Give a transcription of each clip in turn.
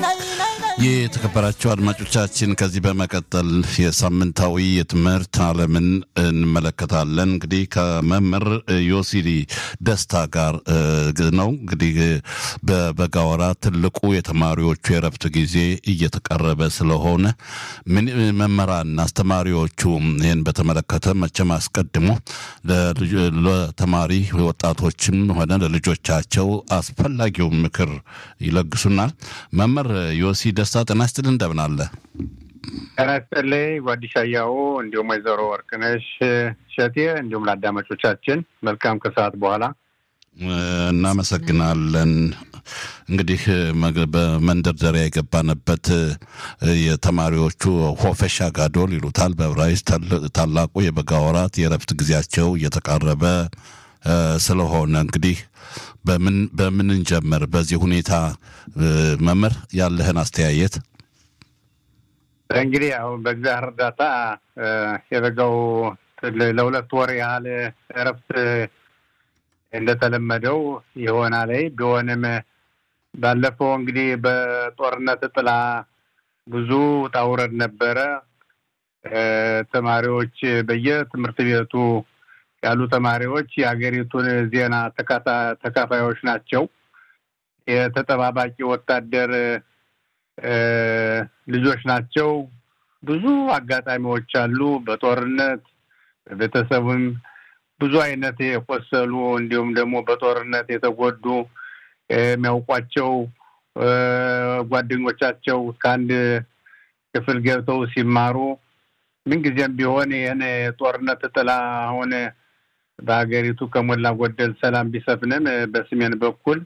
የተከበራቸው አድማጮቻችን ከዚህ በመቀጠል የሳምንታዊ የትምህርት ዓለምን እንመለከታለን። እንግዲህ ከመምህር ዮሲሊ ደስታ ጋር ነው። እንግዲህ በበጋ ወራት ትልቁ የተማሪዎቹ የረፍት ጊዜ እየተቀረበ ስለሆነ መምህራን አስተማሪዎቹ ይህን በተመለከተ መቼም አስቀድሞ ለተማሪ ወጣቶችም ሆነ ለልጆቻቸው አስፈላጊውን ምክር ይለግሱናል። መምህር ዮሲ ደስታ ጤና ይስጥልኝ፣ እንደምን አለ? ጤና ይስጥልኝ ጓዲሻያው፣ እንዲሁም ወይዘሮ ወርቅነሽ ሸቴ፣ እንዲሁም ለአዳማጮቻችን መልካም ከሰዓት በኋላ እናመሰግናለን። እንግዲህ በመንደርደሪያ የገባንበት የተማሪዎቹ ሆፈሻ ጋዶል ይሉታል በዕብራይስጥ ታላቁ የበጋ ወራት የእረፍት ጊዜያቸው እየተቃረበ ስለሆነ እንግዲህ በምን በምን እንጀምር? በዚህ ሁኔታ መምህር ያለህን አስተያየት። እንግዲህ አሁን በእግዚአብሔር እርዳታ የበጋው ለሁለት ወር ያህል እረፍት እንደተለመደው ይሆናል። ቢሆንም ባለፈው እንግዲህ በጦርነት ጥላ ብዙ ውጣ ውረድ ነበረ። ተማሪዎች በየትምህርት ቤቱ ያሉ ተማሪዎች የሀገሪቱን ዜና ተካፋዮች ናቸው። የተጠባባቂ ወታደር ልጆች ናቸው። ብዙ አጋጣሚዎች አሉ። በጦርነት በቤተሰብም ብዙ አይነት የቆሰሉ እንዲሁም ደግሞ በጦርነት የተጎዱ የሚያውቋቸው ጓደኞቻቸው ከአንድ ክፍል ገብተው ሲማሩ ምንጊዜም ቢሆን ይህን ጦርነት ጥላ አሁን በሀገሪቱ ከሞላ ጎደል ሰላም ቢሰፍንም በሰሜን በኩል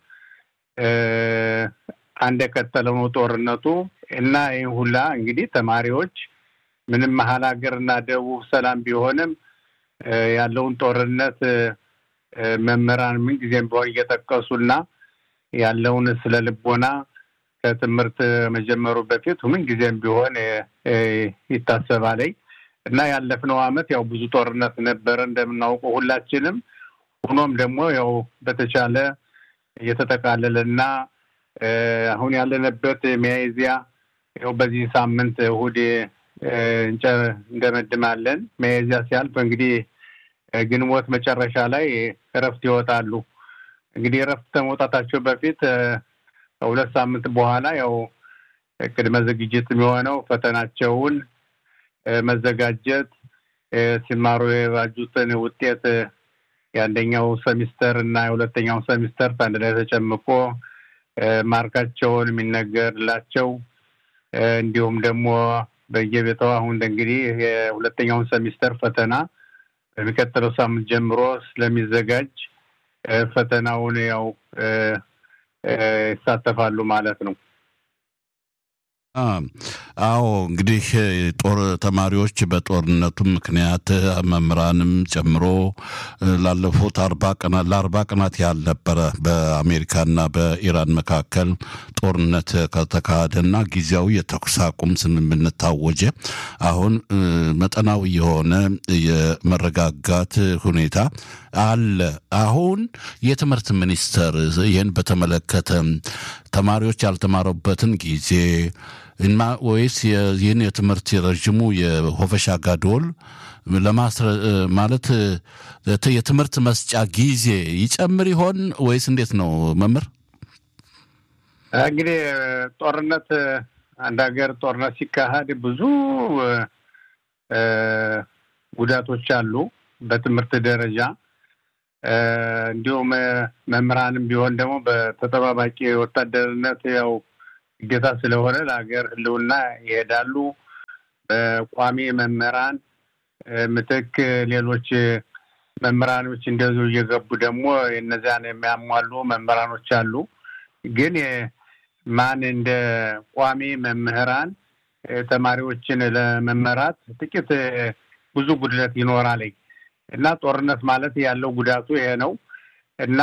አንድ የቀጠለው ነው ጦርነቱ እና ይህ ሁላ እንግዲህ ተማሪዎች ምንም መሀል ሀገር እና ደቡብ ሰላም ቢሆንም ያለውን ጦርነት መምህራን ምንጊዜም ቢሆን እየጠቀሱና ያለውን ስለ ልቦና ከትምህርት መጀመሩ በፊት ምንጊዜም ቢሆን ይታሰባለኝ እና ያለፍነው ዓመት ያው ብዙ ጦርነት ነበረ እንደምናውቀው ሁላችንም። ሆኖም ደግሞ ያው በተቻለ እየተጠቃለለና አሁን ያለንበት ሚያዝያ ያው በዚህ ሳምንት እሑድ እንደመድማለን። ሚያዝያ ሲያልፍ እንግዲህ ግንቦት መጨረሻ ላይ እረፍት ይወጣሉ። እንግዲህ እረፍት ከመውጣታቸው በፊት ከሁለት ሳምንት በኋላ ያው ቅድመ ዝግጅት የሚሆነው ፈተናቸውን መዘጋጀት ሲማሩ የባጁትን ውጤት የአንደኛው ሰሚስተር እና የሁለተኛው ሰሚስተር አንድ ላይ ተጨምቆ ማርካቸውን የሚነገርላቸው እንዲሁም ደግሞ በየቤተው አሁን እንግዲህ የሁለተኛውን ሰሚስተር ፈተና በሚቀጥለው ሳምንት ጀምሮ ስለሚዘጋጅ ፈተናውን ያው ይሳተፋሉ ማለት ነው። አዎ እንግዲህ ጦር ተማሪዎች በጦርነቱ ምክንያት መምህራንም ጨምሮ ላለፉት አርባ ቀናት ለአርባ ቀናት ያህል ነበረ በአሜሪካና በኢራን መካከል ጦርነት ከተካሄደና ጊዜያዊ የተኩስ አቁም ስምምነት ታወጀ። አሁን መጠናዊ የሆነ የመረጋጋት ሁኔታ አለ። አሁን የትምህርት ሚኒስቴር ይህን በተመለከተ ተማሪዎች ያልተማሩበትን ጊዜ እና ወይስ ይህን የትምህርት ረዥሙ የሆፈሻ ጋዶል ለማስረ ማለት የትምህርት መስጫ ጊዜ ይጨምር ይሆን ወይስ እንዴት ነው መምህር? እንግዲህ ጦርነት አንድ ሀገር ጦርነት ሲካሄድ ብዙ ጉዳቶች አሉ በትምህርት ደረጃ እንዲሁም መምህራንም ቢሆን ደግሞ በተጠባባቂ ወታደርነት ያው ግዴታ ስለሆነ ለሀገር ሕልውና ይሄዳሉ። በቋሚ መምህራን ምትክ ሌሎች መምህራኖች እንደዚሁ እየገቡ ደግሞ እነዚያን የሚያሟሉ መምህራኖች አሉ። ግን ማን እንደ ቋሚ መምህራን ተማሪዎችን ለመመራት ጥቂት ብዙ ጉድለት ይኖራል እና ጦርነት ማለት ያለው ጉዳቱ ይሄ ነው እና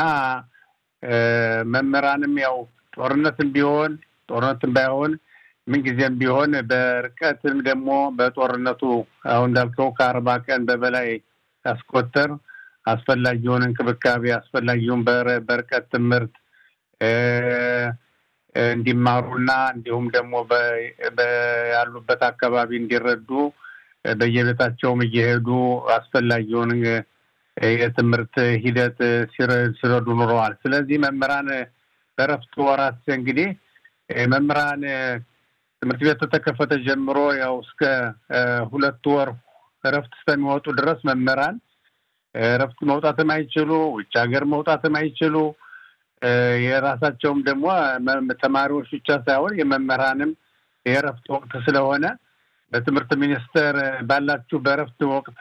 መምህራንም ያው ጦርነትም ቢሆን ጦርነትም ባይሆን ምንጊዜም ቢሆን በርቀትም ደግሞ በጦርነቱ አሁን እንዳልከው ከአርባ ቀን በበላይ ያስቆጠር አስፈላጊውን እንክብካቤ አስፈላጊውን በርቀት ትምህርት እንዲማሩና እንዲሁም ደግሞ ያሉበት አካባቢ እንዲረዱ በየቤታቸውም እየሄዱ አስፈላጊውን የትምህርት ሂደት ሲረዱ ኑረዋል። ስለዚህ መምህራን በእረፍት ወራት እንግዲህ መምህራን ትምህርት ቤት ተከፈተ ጀምሮ ያው እስከ ሁለት ወር እረፍት እስከሚወጡ ድረስ መምህራን እረፍት መውጣትም አይችሉ፣ ውጭ ሀገር መውጣትም አይችሉ። የራሳቸውም ደግሞ ተማሪዎች ብቻ ሳይሆን የመምህራንም የእረፍት ወቅት ስለሆነ በትምህርት ሚኒስቴር ባላችሁ በእረፍት ወቅት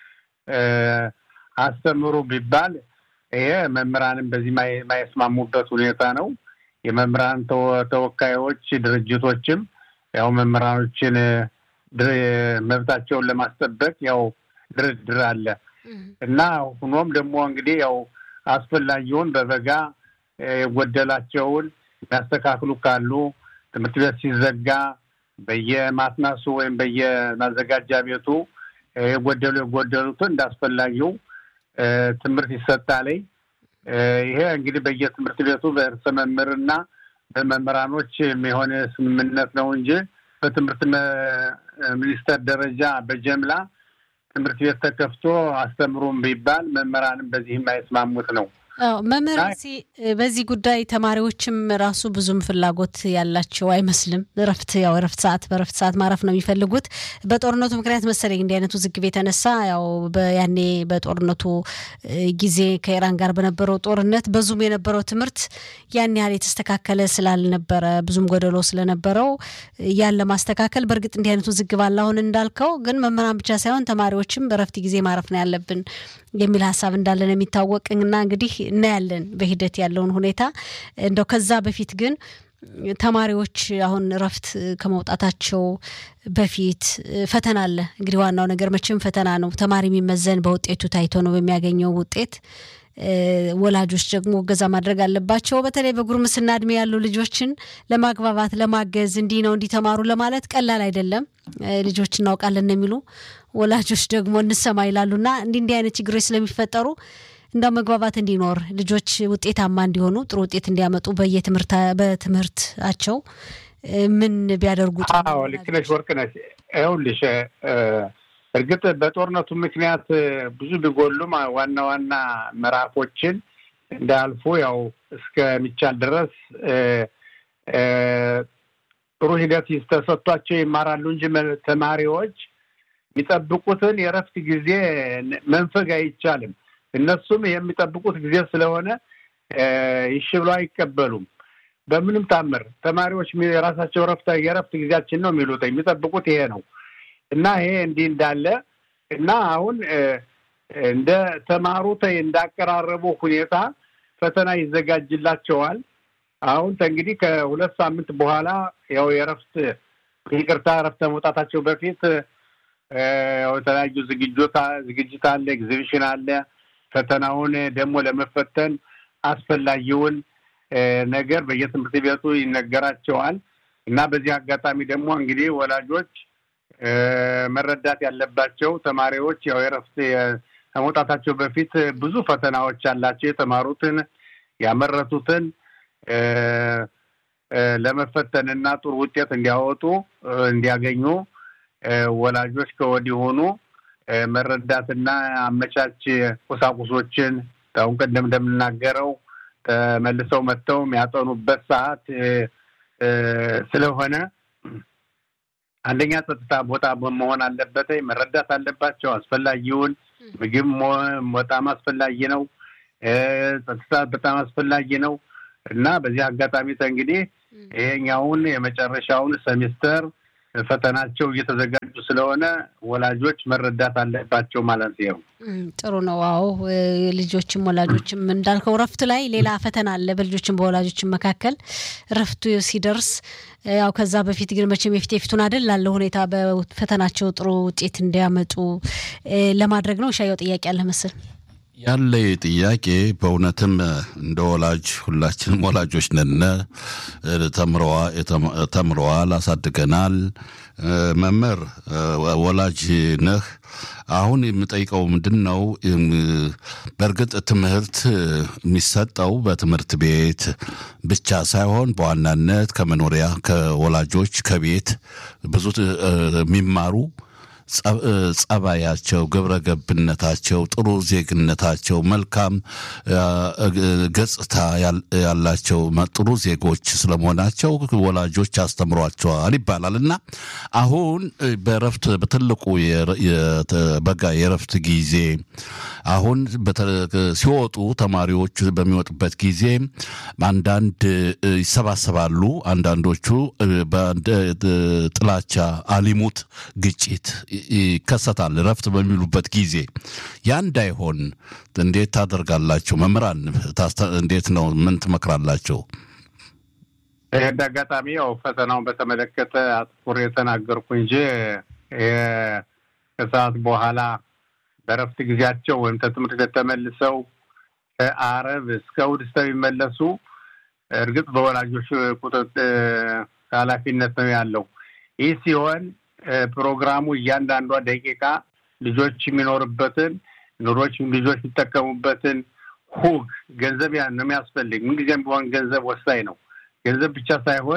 አስተምሩ ቢባል ይሄ መምህራንም በዚህ የማይስማሙበት ሁኔታ ነው። የመምህራን ተወካዮች ድርጅቶችም ያው መምህራኖችን መብታቸውን ለማስጠበቅ ያው ድርድር አለ እና ሆኖም ደግሞ እንግዲህ ያው አስፈላጊውን በበጋ የጎደላቸውን ያስተካክሉ ካሉ ትምህርት ቤት ሲዘጋ በየማትናሱ ወይም በየማዘጋጃ ቤቱ የጎደሉ የጎደሉትን እንዳስፈላጊው ትምህርት ይሰጣለኝ። ይሄ እንግዲህ በየትምህርት ቤቱ በእርሰ መምህርና በመምህራኖች የሆነ ስምምነት ነው እንጂ በትምህርት ሚኒስቴር ደረጃ በጀምላ ትምህርት ቤት ተከፍቶ አስተምሩም ቢባል መምህራንም በዚህ የማይስማሙት ነው። አዎ መምህር በዚህ ጉዳይ ተማሪዎችም ራሱ ብዙም ፍላጎት ያላቸው አይመስልም። እረፍት ያው እረፍት ሰዓት በእረፍት ሰዓት ማረፍ ነው የሚፈልጉት። በጦርነቱ ምክንያት መሰለኝ እንዲህ አይነቱ ዝግብ የተነሳ ያው ያኔ በጦርነቱ ጊዜ ከኢራን ጋር በነበረው ጦርነት በዙም የነበረው ትምህርት ያን ያህል የተስተካከለ ስላልነበረ ብዙም ጎደሎ ስለነበረው ያን ለማስተካከል በእርግጥ እንዲህ አይነቱ ዝግብ አለ። አሁን እንዳልከው ግን መምህራን ብቻ ሳይሆን ተማሪዎችም በእረፍት ጊዜ ማረፍ ነው ያለብን የሚል ሀሳብ እንዳለን የሚታወቅና እንግዲህ እናያለን በሂደት ያለውን ሁኔታ። እንደው ከዛ በፊት ግን ተማሪዎች አሁን እረፍት ከመውጣታቸው በፊት ፈተና አለ። እንግዲህ ዋናው ነገር መቼም ፈተና ነው። ተማሪ የሚመዘን በውጤቱ ታይቶ ነው በሚያገኘው ውጤት። ወላጆች ደግሞ እገዛ ማድረግ አለባቸው። በተለይ በጉርምስና እድሜ ያሉ ልጆችን ለማግባባት ለማገዝ፣ እንዲህ ነው እንዲተማሩ ለማለት ቀላል አይደለም። ልጆች እናውቃለን የሚሉ ወላጆች ደግሞ እንሰማ ይላሉና እንዲህ እንዲህ አይነት ችግሮች ስለሚፈጠሩ እንዳው መግባባት እንዲኖር ልጆች ውጤታማ እንዲሆኑ ጥሩ ውጤት እንዲያመጡ በትምህርታቸው ምን ቢያደርጉ? አዎ ልክ ነሽ ወርቅነሽ። ይኸውልሽ እርግጥ በጦርነቱ ምክንያት ብዙ ቢጎሉም ዋና ዋና ምዕራፎችን እንዳልፉ ያው እስከሚቻል ድረስ ጥሩ ሂደት ተሰጥቷቸው ይማራሉ እንጂ ተማሪዎች የሚጠብቁትን የእረፍት ጊዜ መንፈግ አይቻልም። እነሱም የሚጠብቁት ጊዜ ስለሆነ ይሽ ብሎ አይቀበሉም። በምንም ታምር ተማሪዎች የራሳቸው ረፍት የረፍት ጊዜያችን ነው የሚሉት የሚጠብቁት ይሄ ነው እና ይሄ እንዲህ እንዳለ እና አሁን እንደ ተማሩት እንዳቀራረቡ ሁኔታ ፈተና ይዘጋጅላቸዋል። አሁን እንግዲህ ከሁለት ሳምንት በኋላ ያው የረፍት ይቅርታ ረፍት መውጣታቸው በፊት የተለያዩ ዝግጅት ዝግጅት አለ፣ ኤግዚቢሽን አለ። ፈተናውን ደግሞ ለመፈተን አስፈላጊውን ነገር በየትምህርት ቤቱ ይነገራቸዋል እና በዚህ አጋጣሚ ደግሞ እንግዲህ ወላጆች መረዳት ያለባቸው ተማሪዎች ያው የረፍት ከመውጣታቸው በፊት ብዙ ፈተናዎች አላቸው። የተማሩትን ያመረቱትን ለመፈተን እና ጥሩ ውጤት እንዲያወጡ እንዲያገኙ ወላጆች ከወዲሆኑ መረዳትና አመቻች ቁሳቁሶችን አሁን ቀደም እንደምናገረው ተመልሰው መጥተው የሚያጠኑበት ሰዓት ስለሆነ አንደኛ ጸጥታ ቦታ መሆን አለበት። መረዳት አለባቸው። አስፈላጊውን ምግብ በጣም አስፈላጊ ነው። ጸጥታ በጣም አስፈላጊ ነው እና በዚህ አጋጣሚ እንግዲህ ይሄኛውን የመጨረሻውን ሰሚስተር ፈተናቸው እየተዘጋጁ ስለሆነ ወላጆች መረዳት አለባቸው ማለት ነው። ጥሩ ነው። አዎ ልጆችም ወላጆችም እንዳልከው ረፍት ላይ ሌላ ፈተና አለ በልጆችም በወላጆችም መካከል ረፍቱ ሲደርስ ያው ከዛ በፊት ግን መቼም የፊት የፊቱን አይደል ላለው ሁኔታ በፈተናቸው ጥሩ ውጤት እንዲያመጡ ለማድረግ ነው። ሻየው ጥያቄ አለ መሰል ያለ ጥያቄ በእውነትም እንደ ወላጅ ሁላችንም ወላጆች ነን። ተምረዋል፣ አሳድገናል። መምህር ወላጅ ነህ። አሁን የምጠይቀው ምንድን ነው? በእርግጥ ትምህርት የሚሰጠው በትምህርት ቤት ብቻ ሳይሆን በዋናነት ከመኖሪያ ከወላጆች ከቤት ብዙ የሚማሩ ጸባያቸው፣ ግብረ ገብነታቸው፣ ጥሩ ዜግነታቸው፣ መልካም ገጽታ ያላቸው ጥሩ ዜጎች ስለመሆናቸው ወላጆች ያስተምሯቸዋል ይባላል እና አሁን በረፍት በትልቁ በጋ የረፍት ጊዜ አሁን ሲወጡ ተማሪዎች በሚወጡበት ጊዜ አንዳንድ ይሰባሰባሉ። አንዳንዶቹ ጥላቻ፣ አሊሙት፣ ግጭት ይከሰታል። ረፍት በሚሉበት ጊዜ ያ እንዳይሆን እንዴት ታደርጋላችሁ? መምህራን እንዴት ነው? ምን ትመክራላቸው? እንደ አጋጣሚ ያው ፈተናውን በተመለከተ አትኩር የተናገርኩ እንጂ ከሰዓት በኋላ በረፍት ጊዜያቸው ወይም ከትምህርት ቤት ተመልሰው ከአረብ እስከ እሑድ እስከሚመለሱ እርግጥ በወላጆች ቁጥጥር ኃላፊነት ነው ያለው። ይህ ሲሆን ፕሮግራሙ እያንዳንዷ ደቂቃ ልጆች የሚኖርበትን ኑሮች ልጆች የሚጠቀሙበትን ሁግ ገንዘብ ነው የሚያስፈልግ። ምንጊዜም ቢሆን ገንዘብ ወሳኝ ነው። ገንዘብ ብቻ ሳይሆን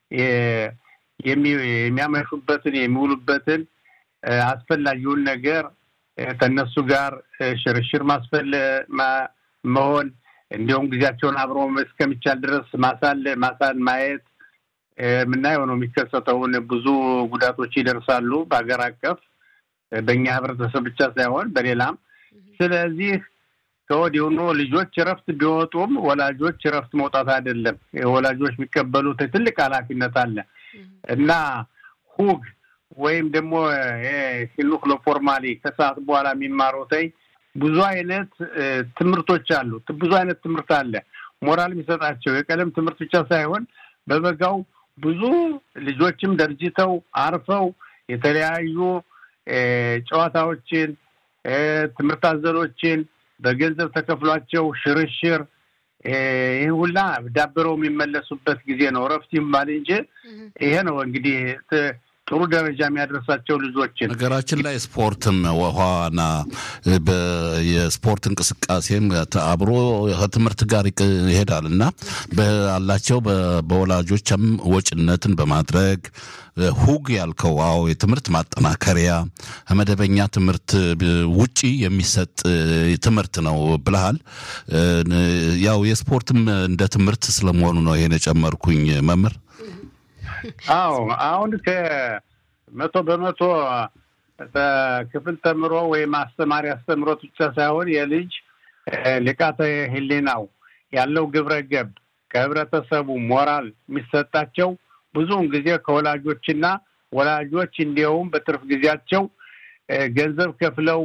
የሚያመሹበትን የሚውሉበትን አስፈላጊውን ነገር ከእነሱ ጋር ሽርሽር ማስፈለ መሆን እንዲሁም ጊዜያቸውን አብሮ እስከሚቻል ድረስ ማሳል ማሳል ማየት የምናየው ነው የሚከሰተውን ብዙ ጉዳቶች ይደርሳሉ በሀገር አቀፍ በእኛ ህብረተሰብ ብቻ ሳይሆን በሌላም። ስለዚህ ከወዲሁኑ ልጆች እረፍት ቢወጡም ወላጆች እረፍት መውጣት አይደለም። ወላጆች የሚቀበሉት ትልቅ ኃላፊነት አለ እና ሁግ ወይም ደግሞ ሂኑክ ለፎርማሊ ከሰዓት በኋላ የሚማሩትኝ ብዙ አይነት ትምህርቶች አሉ። ብዙ አይነት ትምህርት አለ። ሞራል የሚሰጣቸው የቀለም ትምህርት ብቻ ሳይሆን በበጋው ብዙ ልጆችም ደርጅተው አርፈው የተለያዩ ጨዋታዎችን፣ ትምህርት አዘሎችን በገንዘብ ተከፍሏቸው ሽርሽር ይህ ሁላ ዳብረው የሚመለሱበት ጊዜ ነው። እረፍት ይባል እንጂ ይሄ ነው እንግዲህ ጥሩ ደረጃ የሚያደርሳቸው ልጆችን። ነገራችን ላይ ስፖርትም ዋና የስፖርት እንቅስቃሴም አብሮ ከትምህርት ጋር ይሄዳል እና አላቸው በወላጆችም ወጭነትን በማድረግ ሁግ ያልከው አዎ የትምህርት ማጠናከሪያ ከመደበኛ ትምህርት ውጪ የሚሰጥ ትምህርት ነው ብለሃል። ያው የስፖርትም እንደ ትምህርት ስለመሆኑ ነው ይሄን የጨመርኩኝ መምህር። አዎ አሁን ከመቶ በመቶ በክፍል ተምሮ ወይም አስተማሪ አስተምሮት ብቻ ሳይሆን የልጅ ልቃተ ሕሊናው ያለው ግብረ ገብ ከህብረተሰቡ ሞራል የሚሰጣቸው ብዙውን ጊዜ ከወላጆችና ወላጆች እንዲያውም በትርፍ ጊዜያቸው ገንዘብ ከፍለው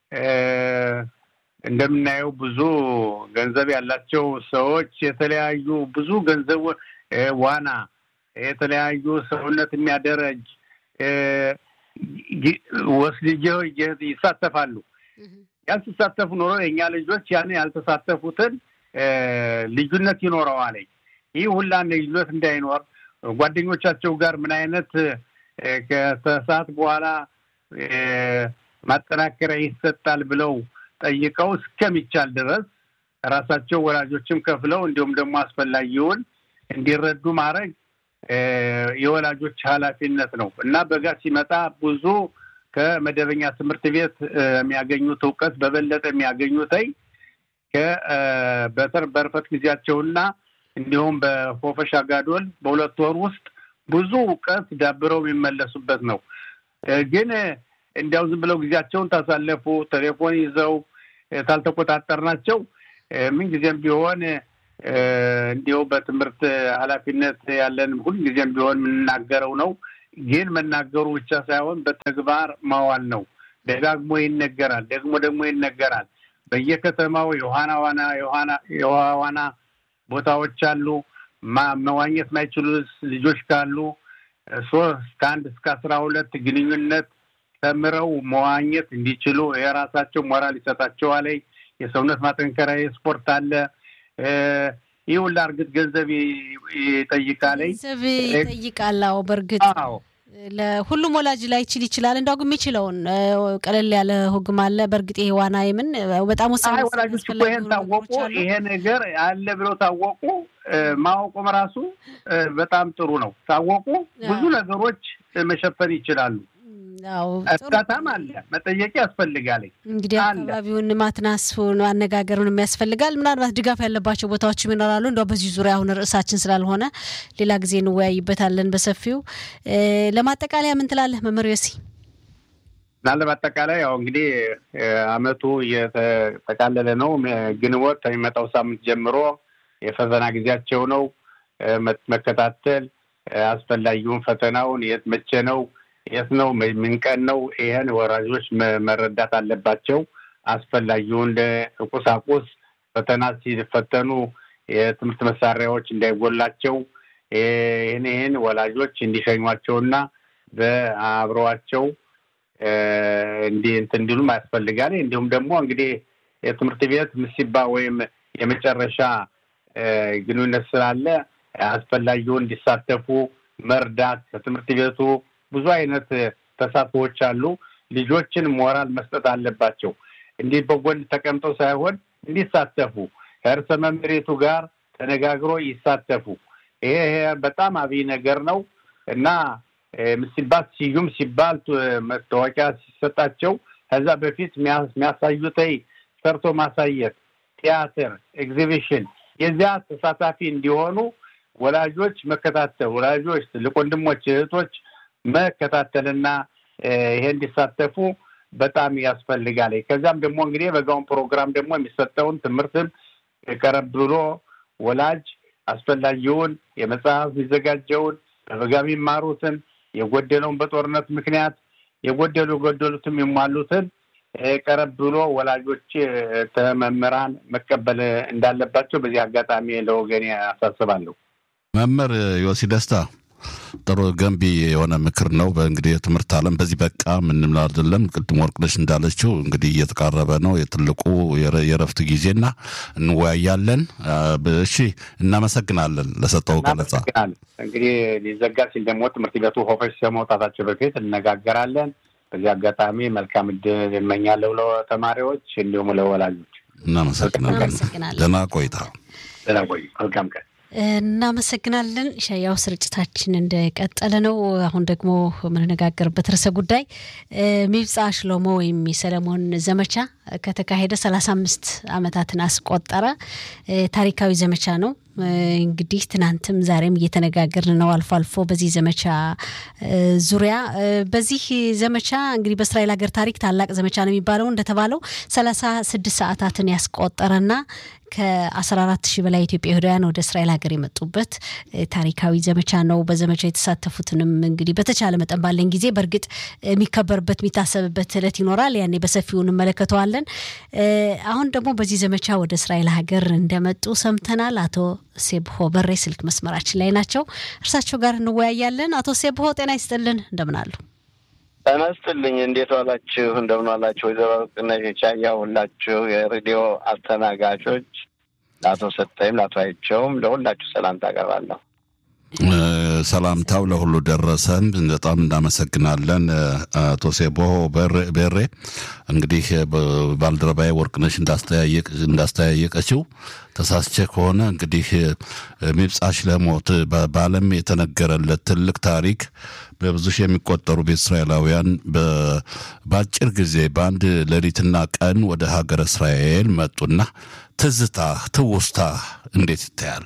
እንደምናየው ብዙ ገንዘብ ያላቸው ሰዎች የተለያዩ ብዙ ገንዘብ ዋና የተለያዩ ሰውነት የሚያደረጅ ወስልጀ ይሳተፋሉ። ያልተሳተፉ ኖሮ የእኛ ልጆች ያን ያልተሳተፉትን ልዩነት ይኖረዋል። ይህ ሁላ ልዩነት እንዳይኖር ጓደኞቻቸው ጋር ምን አይነት ከሰዓት በኋላ ማጠናከሪያ ይሰጣል ብለው ጠይቀው እስከሚቻል ድረስ ራሳቸው ወላጆችም ከፍለው እንዲሁም ደግሞ አስፈላጊውን እንዲረዱ ማድረግ የወላጆች ኃላፊነት ነው እና በጋ ሲመጣ ብዙ ከመደበኛ ትምህርት ቤት የሚያገኙት እውቀት በበለጠ የሚያገኙትኝ በተር በርፈት ጊዜያቸውና እንዲሁም በፎፈሻ ጋዶል በሁለት ወር ውስጥ ብዙ እውቀት ዳብረው የሚመለሱበት ነው። ግን እንዲያው ዝም ብለው ጊዜያቸውን ታሳለፉ ቴሌፎን ይዘው ታልተቆጣጠርናቸው ምንጊዜም ቢሆን እንዲሁ በትምህርት ኃላፊነት ያለን ሁልጊዜም ቢሆን የምንናገረው ነው። ግን መናገሩ ብቻ ሳይሆን በተግባር ማዋል ነው። ደጋግሞ ይነገራል፣ ደግሞ ደግሞ ይነገራል። በየከተማው የውሃና ዋና የውሃ ዋና ቦታዎች አሉ። መዋኘት ማይችሉ ልጆች ካሉ ሶስት ከአንድ እስከ አስራ ሁለት ግንኙነት ተምረው መዋኘት እንዲችሉ የራሳቸው ሞራል ይሰጣቸዋል። የሰውነት ማጠንከሪያ የስፖርት አለ። ይህ ሁላ እርግጥ ገንዘብ ይጠይቃል። ገንዘብ ይጠይቃል። አዎ በእርግጥ አዎ ለሁሉም ወላጅ ላይ ይችል ይችላል። እንደው ግን የሚችለውን ቀለል ያለ ህግም አለ። በእርግጥ ይሄ ዋና የምን በጣም ወሳኝ አይ ወላጆች እኮ ይሄን ታወቁ፣ ይሄ ነገር አለ ብለው ታወቁ፣ ማወቁም ራሱ በጣም ጥሩ ነው። ታወቁ ብዙ ነገሮች መሸፈን ይችላሉ። እርዳታም አለ፣ መጠየቅ ያስፈልጋል። እንግዲህ አካባቢውን ማትናስን አነጋገሩን የሚያስፈልጋል። ምናልባት ድጋፍ ያለባቸው ቦታዎችም ይኖራሉ። እንደው በዚህ ዙሪያ አሁን ርዕሳችን ስላልሆነ ሌላ ጊዜ እንወያይበታለን በሰፊው። ለማጠቃለያ ምን ትላለህ መምህር ዮሲ? እና ለማጠቃለያ ያው እንግዲህ አመቱ እየተጠቃለለ ነው። ግንቦት ከሚመጣው ሳምንት ጀምሮ የፈተና ጊዜያቸው ነው። መከታተል አስፈላጊውን ፈተናውን የት መቼ ነው የት ነው ምን ቀን ነው? ይህን ወራጆች መረዳት አለባቸው። አስፈላጊውን ቁሳቁስ ፈተና ሲፈተኑ የትምህርት መሳሪያዎች እንዳይጎላቸው ይህን ይህን ወላጆች እንዲሸኟቸውና በአብረዋቸው እንዲህ እንትን እንዲሉም ያስፈልጋል። እንዲሁም ደግሞ እንግዲህ የትምህርት ቤት ምሲባ ወይም የመጨረሻ ግንኙነት ስላለ አስፈላጊውን እንዲሳተፉ መርዳት ከትምህርት ቤቱ ብዙ አይነት ተሳትፎዎች አሉ። ልጆችን ሞራል መስጠት አለባቸው። እንዲህ በጎን ተቀምጠው ሳይሆን እንዲሳተፉ ከእርሰ መምሬቱ ጋር ተነጋግሮ ይሳተፉ። ይሄ በጣም አብይ ነገር ነው እና ሲባል ስዩም ሲባል መታወቂያ ሲሰጣቸው ከዛ በፊት የሚያሳዩት ሰርቶ ማሳየት፣ ቲያትር፣ ኤግዚቢሽን የዚያ ተሳታፊ እንዲሆኑ ወላጆች መከታተል ወላጆች ትልቅ ወንድሞች እህቶች መከታተልና ይሄ እንዲሳተፉ በጣም ያስፈልጋል። ከዚያም ደግሞ እንግዲህ በጋውን ፕሮግራም ደግሞ የሚሰጠውን ትምህርትም ቀረብ ብሎ ወላጅ አስፈላጊውን የመጽሐፍ የሚዘጋጀውን በበጋ የሚማሩትን የጎደለውን በጦርነት ምክንያት የጎደሉ የጎደሉትም የሟሉትን ቀረብ ብሎ ወላጆች መምህራን መቀበል እንዳለባቸው በዚህ አጋጣሚ ለወገኔ አሳስባለሁ። መምህር ዮሲ ደስታ ጥሩ ገንቢ የሆነ ምክር ነው። በእንግዲህ የትምህርት ዓለም በዚህ በቃ ምንም አይደለም። ቅድም ወርቅነሽ እንዳለችው እንግዲህ እየተቃረበ ነው የትልቁ የረፍት ጊዜና እንወያያለን። እሺ፣ እናመሰግናለን ለሰጠው ገለጻ። እንግዲህ ሊዘጋ ሲል ደግሞ ትምህርት ቤቱ ሆፈሽ ከመውጣታቸው በፊት እነጋገራለን። በዚህ አጋጣሚ መልካም እድል እመኛለሁ ለተማሪዎች እንዲሁም ለወላጆች። እናመሰግናለን። ደህና ቆይታ። ደህና ቆይ። መልካም ቀን። እናመሰግናለን። ሻያው ስርጭታችን እንደቀጠለ ነው። አሁን ደግሞ የምንነጋገርበት ርዕሰ ጉዳይ ሚብጻ ሽሎሞ ወይም የሰለሞን ዘመቻ ከተካሄደ ሰላሳ አምስት ዓመታትን አስቆጠረ። ታሪካዊ ዘመቻ ነው። እንግዲህ ትናንትም ዛሬም እየተነጋገርን ነው አልፎ አልፎ በዚህ ዘመቻ ዙሪያ። በዚህ ዘመቻ እንግዲህ በእስራኤል ሀገር ታሪክ ታላቅ ዘመቻ ነው የሚባለው እንደተባለው ሰላሳ ስድስት ሰዓታትን ያስቆጠረና ከ14 ሺህ በላይ ኢትዮጵያ ይሁዳውያን ወደ እስራኤል ሀገር የመጡበት ታሪካዊ ዘመቻ ነው። በዘመቻው የተሳተፉትንም እንግዲህ በተቻለ መጠን ባለን ጊዜ በእርግጥ የሚከበርበት የሚታሰብበት እለት ይኖራል። ያኔ በሰፊው እንመለከተዋለን። አሁን ደግሞ በዚህ ዘመቻ ወደ እስራኤል ሀገር እንደመጡ ሰምተናል። አቶ ሴብሆ በሬ ስልክ መስመራችን ላይ ናቸው። እርሳቸው ጋር እንወያያለን። አቶ ሴብሆ ጤና ይስጥልን፣ እንደምን አሉ? ጤና ይስጥልኝ። እንዴት ዋላችሁ? እንደምን ዋላችሁ? ወይዘሮ ቅነሽ ቻያ ሁላችሁ የሬዲዮ አስተናጋጆች፣ ለአቶ ሰጠይም ለአቶ አይቸውም ለሁላችሁ ሰላምታ አቀርባለሁ። ሰላምታው ለሁሉ ደረሰን። በጣም እናመሰግናለን አቶ ሴቦ ቤሬ። እንግዲህ ባልደረባዬ ወርቅነሽ እንዳስተያየቀችው ተሳስቼ ከሆነ እንግዲህ ሚብጻ ሽለሞት በዓለም የተነገረለት ትልቅ ታሪክ በብዙ ሺህ የሚቆጠሩ ቤተ እስራኤላውያን በአጭር ጊዜ በአንድ ሌሊትና ቀን ወደ ሀገረ እስራኤል መጡና ትዝታ ትውስታ እንዴት ይታያል?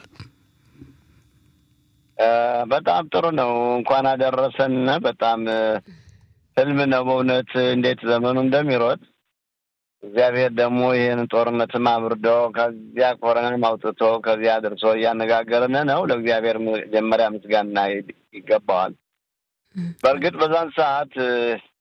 በጣም ጥሩ ነው። እንኳን አደረሰን። በጣም ህልም ነው በእውነት እንዴት ዘመኑ እንደሚሮጥ እግዚአብሔር ደግሞ ይህን ጦርነትም አብርዶ ከዚያ ኮረናም አውጥቶ ከዚያ አድርሶ እያነጋገርን ነው። ለእግዚአብሔር መጀመሪያ ምስጋና ይገባዋል። በእርግጥ በዛን ሰዓት